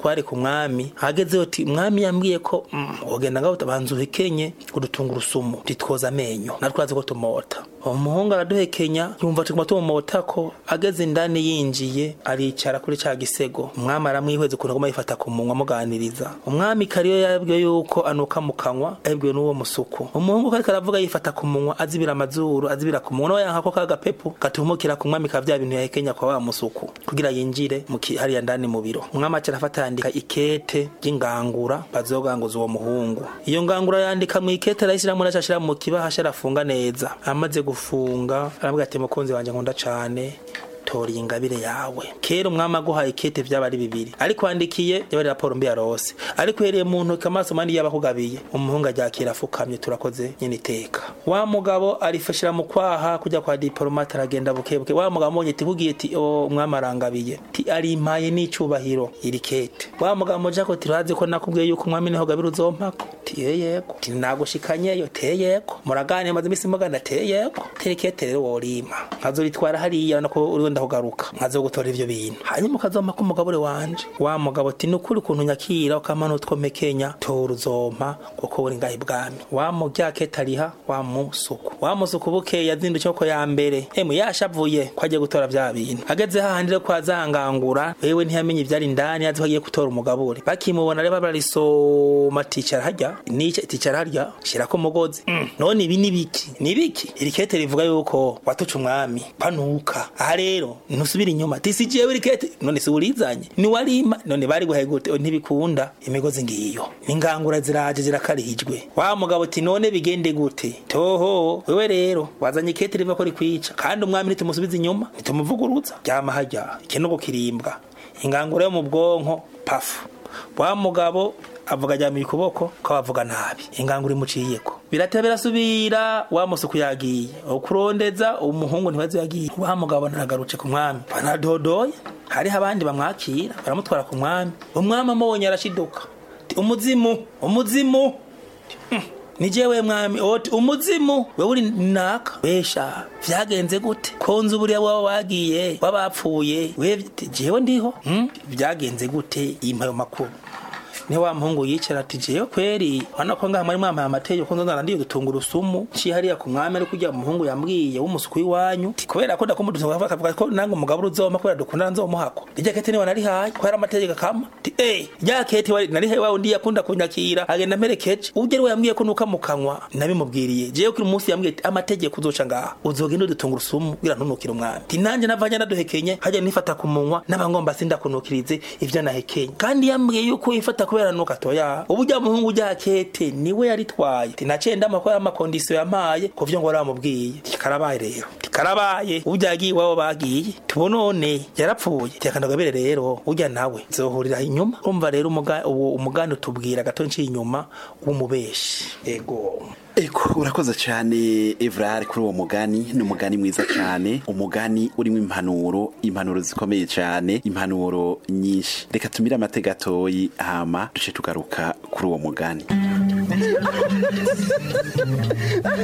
umutware ku mwami hagezeho ati umwami yambwiye ko mm, wogenda ngaho utabanza uhekenye udutunga urusumu titwoza amenyo natwe azi ko tumota umuhungu araduhekenya yumva tuguma tumumota ko ageze indani yinjiye aricara kuri ca gisego umwami aramwihweza ukuntu aguma yifata ku munwa amuganiriza umwami kariyo yabwiwe yuko anuka mu kanwa yabwiwe n'uwo musuku umuhungu kariko aravuga yifata ku munwa azibira amazuru azibira ku munwa nawe yanka ko kagapepu gatumukira ku mwami ka vya bintu yahekenya kwa wa musuku kugira yinjire mu ki- hariya ndani mu biro umwami aca arafata yandika ikete ry'ingangura bazoganguza uwo muhungu iyo ngangura yandika mu ikete arayishyiramo naca ashira mu kibahasha arafunga neza amaze gufunga aravuga ati mukunzi wanje nkunda cane tora iyi ngabire yawe kera umwami aguhaye ikete vyaba ari bibiri ariko wandikiye yaba ari raporo mbi yarose ariko uhereye mu ntoki amaso mandi yabakugabiye umuhungu aryakira afukamye turakoze nyene iteka wa mugabo arifashira mu kwaha kujya kwa diplomate aragenda bukebuke wa mugabo amonye ati kugiye ati o umwami arangabiye ti arimpaye n'icubahiro iri kete wa mugabo moja ko tirazi ko nakubwiye yuko umwami niho gabira uzompako ti yeyeko ti nagushikanyeyo teyeko muragane maze imisi mugana teyeko terekete rero worima nkazoritwara hariya nako uriho ndakugaruka nkazo gutora ivyo bintu hanyuma ukazompa ko umugabure wanje wa mugabo ati nukuri ukuntu nyakira ukamana utwomekenya tora uzompa kuko uri ngahe bwami wa muryakete ariha wa musuku wa musuku bukeye yazindutse ko ya mbere emwe yashavuye ko agiye gutora vya bintu ageze hahandi rero kwa zangangura wewe ntiyamenye ivyari indani azi ko agiye gutora umugabure bakimubona rero bararisoma ticara harya nice ticara harya shirako umugozi mm. none ibi ni biki ni biki iri kete rivuga yuko watuca umwami panuka aha rero ntusubira inyuma tisi jewe iri kete none si urizanye ni warima none bari guhaye gute Oh, ntibikunda imigozi ngiyo ingangura ziraje zirakarihijwe wa mugabo ati none bigende gute toho wewe rero wazanye ikete riva ko rikwica kandi umwami nitumusubiza inyuma nitumuvuguruza ryama harya ikinogo kirimbwa ingangura yo mu bwonko pafu wa mugabo avuga ajyamiye ukuboko ko avuga nabi ingangura imuciyeko birateba birasubira wa musuku yagiye ukurondeza umuhungu ntibazi yagiye wa mugabo naragarutse ku mwami banadodoye hariho abandi bamwakira baramutwara ku mwami umwami amubonye arashiduka Ati, umuzimu umuzimu ni jewe mwami oti umuzimu wewe uri naka wesha vyagenze gute konzi buriya waba wagiye wabapfuye we jewe ndiho hmm? vyagenze gute impayo makuru ni wa muhungu yicara ati jewe kweri wana ko ngaha mwari mwamaye amategeko nzona ndiye gutunga urusumu ci hariya ku mwami ari kujya umuhungu yambwiye w'umusuku w'iwanyu ti kubera ko ndakumudutunga akavuga ko nange umugabo uzoma kubera dukundana nzomuhako rya kete ni wanarihaye kubera amategeko akama ti eh rya kete wari narihaye wa undi yakunda kunyakira agenda mperekeje uje rero yambwiye ko nuka mu kanwa nabimubwiriye jewe kuri umunsi yambwiye ati amategeko uzoca ngaha uzogenda udutunga urusumu kugira ntunukire umwami ti nanje navanye naduhekenye hajya nifata ku munwa n'abangomba sindakunukirize ivyo nahekenye kandi yambwiye yuko yifata kubera nuka toya ubujya muhungu ujya kete niwe yaritwaye ti naciye ndama amakondisiyo yampaye ku vyo ngo waramubwiye tikarabaye rero tikarabaye ujya yagiye iwabo bagiye tubonone yarapfuye tikandagabire rero ujya nawe zohurira inyuma urumva rero umuga- uwo umugani utubwira gato nciye inyuma w'umubeshi ego Eko urakoze cyane Evrard kuri uwo mugani ni umugani mwiza cyane umugani urimo impanuro impanuro zikomeye cyane impanuro nyinshi reka tumire amatega gatoyi hama duce tugaruka kuri uwo mugani